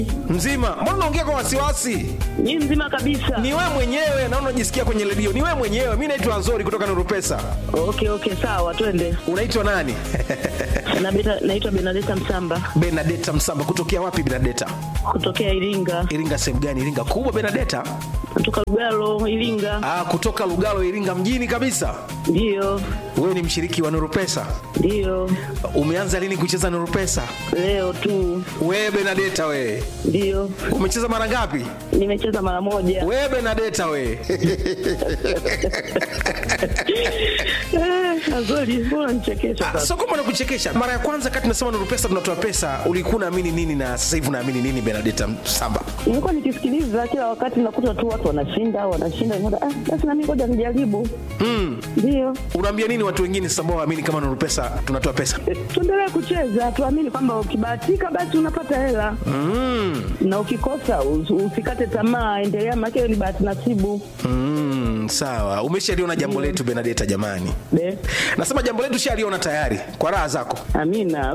Mzima? Mbona unaongea kwa wasiwasi? Ni mzima kabisa. Ni wewe mwenyewe na unajisikia kwenye redio. Ni wewe mwenyewe. Mimi naitwa Azori kutoka Nuru Pesa. Okay, okay, sawa, twende. Unaitwa nani? Na beta, naitwa Benadeta Msamba Benadeta Msamba. Kutokea wapi Benadeta? kutokea Iringa, Iringa sehemu gani? Iringa kubwa Benadeta? kutoka Lugalo, Iringa. Ah, kutoka Lugalo Iringa mjini kabisa. Ndiyo, Wewe ni mshiriki wa Nuru Pesa. ndiyo, Umeanza lini kucheza Nuru Pesa? leo tu. Wewe Benadeta wewe. Ndiyo, Umecheza mara ngapi? nimecheza mara moja. Wewe Benadeta wewe. Eh, Azori, mbona nichekesha Ah, sasa? Sio kwamba nakuchekesha. Mara ya kwanza kati tunasema Nuru Pesa tunatoa pesa, ulikuwa unaamini nini na sasa hivi unaamini nini Benadeta Msamba? Nilikuwa nikisikiliza kila wakati, nakuta tu watu wanashinda wanashinda, nikaona, ah, basi nami ngoja nijaribu. Ndiyo, Unaambia nini watu wengine sasa ambao waamini kama Nuru Pesa tunatoa pesa? tuendelee kucheza, tuamini kwamba ukibahatika basi unapata hela na ukikosa us- usikate tamaa, endelea, maana hiyo ni bahati nasibu. Mm, sawa. Umeshaliona jambo letu Benadeta jamani. Be, Nasema jambo letu shaliona tayari kwa raha zako. amina.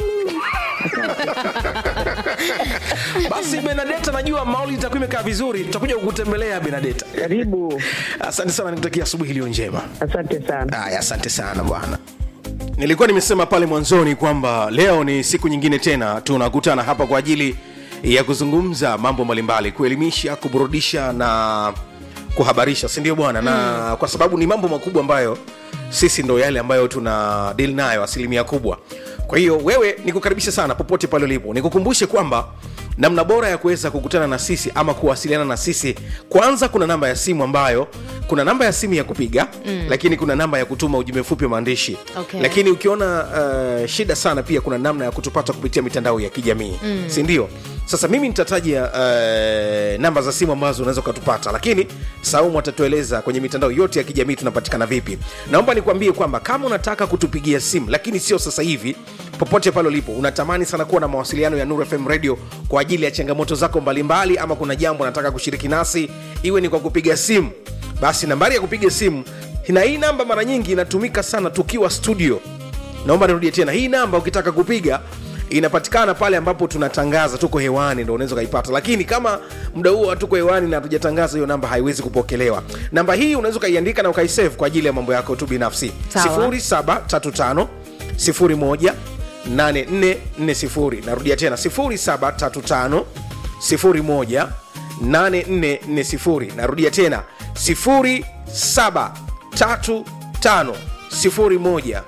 Basi Benadeta, najua mauli itakuwa imekaa vizuri, tutakuja kukutembelea Benadeta. Karibu, Asante sana, nikutakia asubuhi iliyo njema. asante sana. Haya, asante sana bwana. Nilikuwa nimesema pale mwanzoni kwamba leo ni siku nyingine tena tunakutana hapa kwa ajili ya kuzungumza mambo mbalimbali, kuelimisha, kuburudisha na kuhabarisha, si ndio bwana? Na kwa sababu ni mambo makubwa ambayo sisi ndo yale ambayo tuna deal nayo asilimia kubwa. Kwa hiyo wewe nikukaribisha sana popote pale ulipo, nikukumbushe kwamba namna bora ya kuweza kukutana na sisi ama kuwasiliana na sisi kwanza kuna namba ya simu ambayo kuna namba ya simu ya kupiga mm. lakini kuna namba ya kutuma ujumbe mfupi wa maandishi Okay. lakini ukiona uh, shida sana pia kuna namna ya kutupata kupitia mitandao ya kijamii mm. si ndio sasa mimi nitataja uh, namba za simu ambazo unaweza ukatupata lakini saumu atatueleza kwenye mitandao yote ya kijamii tunapatikana vipi naomba nikwambie kwamba kama unataka kutupigia simu lakini sio sasa hivi popote pale ulipo unatamani sana kuwa na mawasiliano ya Nuru FM radio kwa ajili ya changamoto zako mbalimbali ama kuna jambo unataka kushiriki nasi iwe ni kwa kupiga simu basi nambari ya kupiga simu na hii namba mara nyingi inatumika sana tukiwa studio naomba nirudie tena hii namba ukitaka kupiga inapatikana pale ambapo tunatangaza tuko hewani ndo unaweza ukaipata lakini kama muda huo hatuko hewani na hatujatangaza hiyo namba haiwezi kupokelewa namba hii unaweza ukaiandika na ukaisave kwa ajili ya mambo yako tu binafsi Sawa. 0735 01 8440 narudia tena 0735 01 8440 narudia tena 0735 01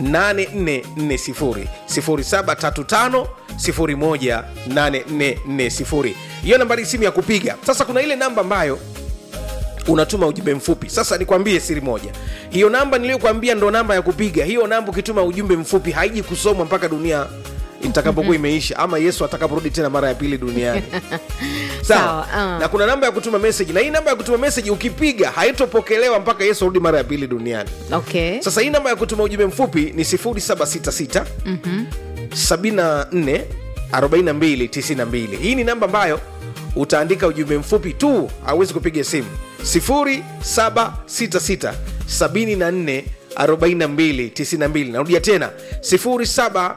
8440 0735 01 8440 hiyo nambari simu ya kupiga sasa kuna ile namba ambayo unatuma ujumbe mfupi sasa nikwambie siri moja hiyo namba niliyokwambia ndo namba ya kupiga hiyo namba ukituma ujumbe mfupi haiji kusomwa mpaka dunia itakapokuwa imeisha ama yesu atakaporudi tena mara ya pili duniani sawa Sawa, ah. na kuna namba ya kutuma meseji na hii namba ya kutuma meseji ukipiga haitopokelewa mpaka yesu arudi mara ya pili duniani okay sasa hii namba ya kutuma ujumbe mfupi ni 0766 74 42 92 hii ni namba ambayo utaandika ujumbe mfupi tu hauwezi kupiga simu 0766 74 42 92 narudia tena 07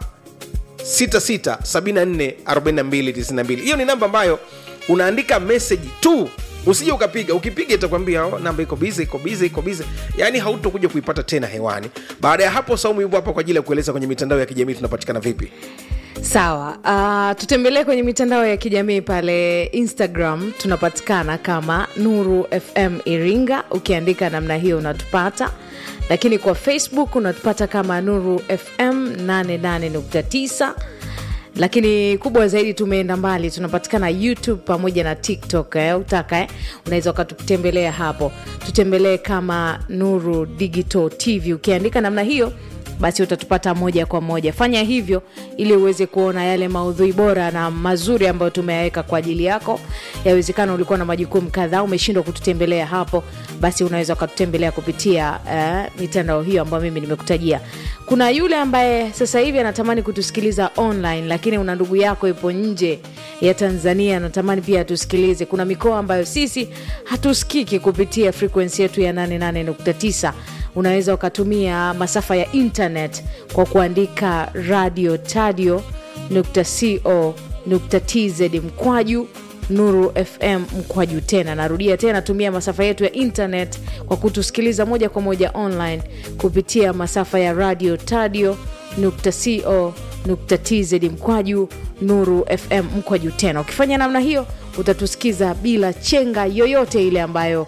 66744292 hiyo ni namba ambayo unaandika meseji tu usije ukapiga ukipiga itakwambia oh, namba iko bize iko bize iko bize yaani hautokuja kuipata tena hewani baada ya hapo saumu yupo hapa kwa ajili ya kueleza kwenye mitandao ya kijamii tunapatikana vipi sawa uh, tutembelee kwenye mitandao ya kijamii pale instagram tunapatikana kama nuru fm iringa ukiandika namna hiyo unatupata lakini kwa facebook unatupata kama nuru fm 88.9 lakini kubwa zaidi tumeenda mbali tunapatikana youtube pamoja na tiktok eh, utaka eh? unaweza ukatutembelea hapo tutembelee kama nuru digital tv ukiandika namna hiyo basi utatupata moja kwa moja fanya hivyo ili uweze kuona yale maudhui bora na mazuri ambayo tumeyaweka kwa ajili yako yawezekana ulikuwa na majukumu kadhaa umeshindwa kututembelea hapo basi unaweza ukatutembelea kupitia uh, mitandao hiyo ambayo mimi nimekutajia kuna yule ambaye sasa hivi anatamani kutusikiliza online lakini una ndugu yako ipo nje ya tanzania anatamani pia atusikilize kuna mikoa ambayo sisi hatusikiki kupitia frekwensi yetu ya 88.9 unaweza ukatumia masafa ya internet kwa kuandika radio tadio co nukta tz mkwaju nuru fm mkwaju tena narudia tena tumia masafa yetu ya internet kwa kutusikiliza moja kwa moja online kupitia masafa ya radio tadio nukta co nukta tz mkwaju nuru fm mkwaju tena ukifanya namna hiyo utatusikiza bila chenga yoyote ile ambayo